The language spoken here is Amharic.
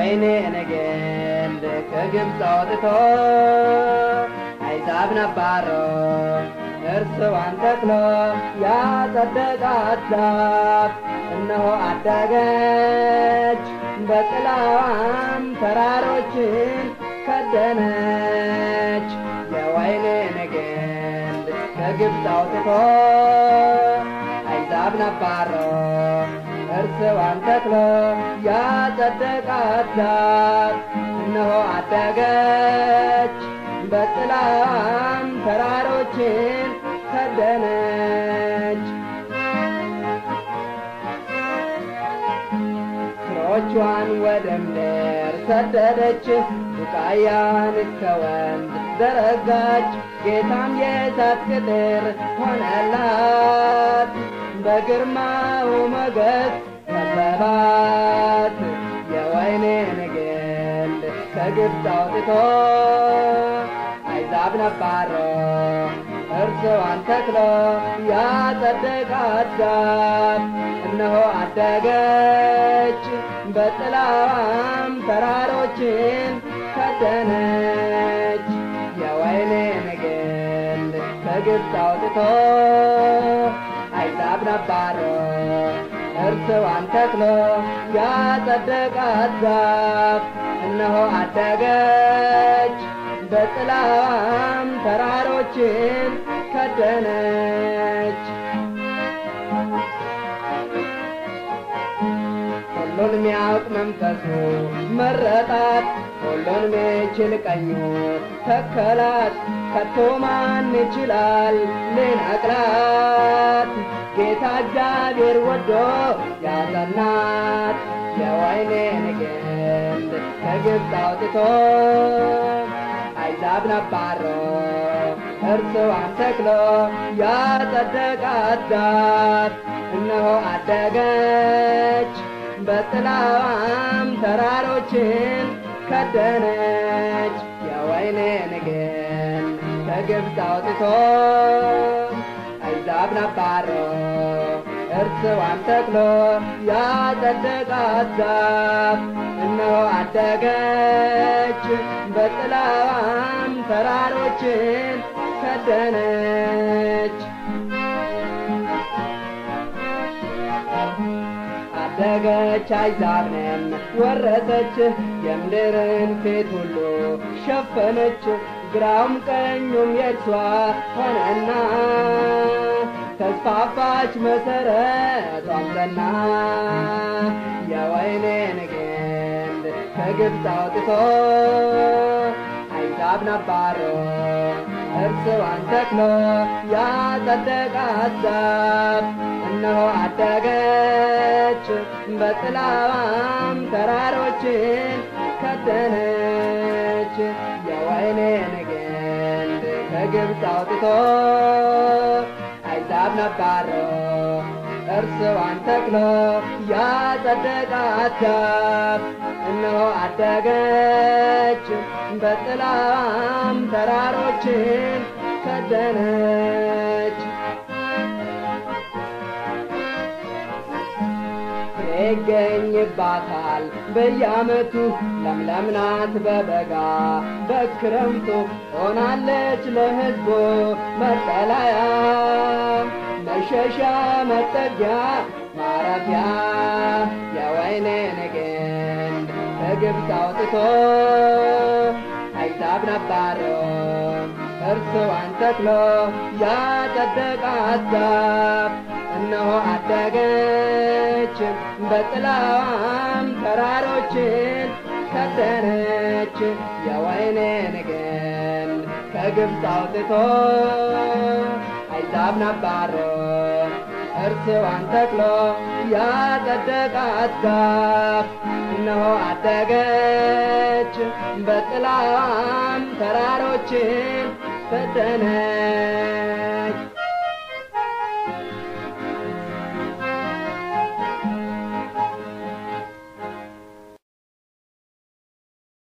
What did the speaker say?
የወይኔን ግንድ ከግብፅ አውጥቶ አሕዛብን አባሮ እርስዋን ተክሎ ያጸደቃት ዛፍ እነሆ አደገች በጥላዋም ተራሮችን ከደነች የወይኔን ግንድ ከግብፅ አውጥቶ አሕዛብን አባሮ እርስዋን ተክሎ ያጸደቃት ዛፍ እነሆ አደገች በጥላም ተራሮችን ከደነች ስሮቿን ወደ ምድር ሰደደች ቡቃያን እስከ ወንዝ ዘረጋች ጌታም የእሳት ቅጥር ሆነላት በግርማው ሞገስ ከበባት የወይኔን ግንድ ከግብፅ አውጥቶ አሕዛብን አባሮ እርስዋን ተክሎ ያጸደቃት ዛፍ እነሆ አደገች በጥላዋም ተራሮችን ከደነች የወይኔን ግንድ ከግብፅ አውጥቶ አሕዛብን አባሮ እርስዋን ተክሎ ያጸደቃት ዛፍ እነሆ አደገች በጥላዋም ተራሮችን ከደነች ሁሉን ሚያውቅ መንፈሱ መረጣት ሁሉን ሚችል ቀኙ ተከላት ከቶ ማን ይችላል ሊነቅላት ጌታ እግዚአብሔር ወዶ ያጸናት የወይኔን ግንድ ከግብፅ አውጥቶ አሕዛብን አባሮ እርስዋን ተክሎ ያጸደቃት ዛፍ እነሆ አደገች በጥላዋም ተራሮችን ከደነች የወይኔን ግንድ ከግብፅ አውጥቶ አሕዛብን አባሮ እርስዋን ተክሎ ያጸደቃት ዛፍ እነሆ አደገች በጥላዋም ተራሮችን ከደነች አደገች አሕዛብንም ወረሰች የምድርን ፊት ሁሉ ሸፈነች ግራውም ቀኙም የእርሷ ሆነና ተስፋፋች መሰረቷም ጸና የወይኔን ግንድ ከግብፅ አውጥቶ አሕዛብን አባሮ እርስዋን ተክሎ ያጸደቃት ዛፍ እነሆ አደገች በጥላዋም ተራሮችን ከደነች የወይኔን ግንድ ከግብፅ አውጥቶ አሕዛብን አባሮ እርስዋን ተክሎ ያጸደቃት ዛፍ እነሆ አደገች በጥላዋም ተራሮችን ከደነች ይገኝባታል በየዓመቱ ለምለም ናት በበጋ በክረምቱ ሆናለች ለሕዝቡ መጠለያ መሸሻ መጠጊያ ማረፊያ የወይኔን ግንድ ከግብፅ አውጥቶ አሕዛብን አባሮ እርስዋን ተክሎ ያጸደቃት ዛፍ እነሆ አደገች በጥላዋም ተራሮችን ከደነች የወይኔን ግንድ ከግብፅ አውጥቶ አሕዛብን አባሮ እርስዋን ተክሎ ያጸደቃት ዛፍ እነሆ አደገች በጥላዋም ተራሮችን ከደነች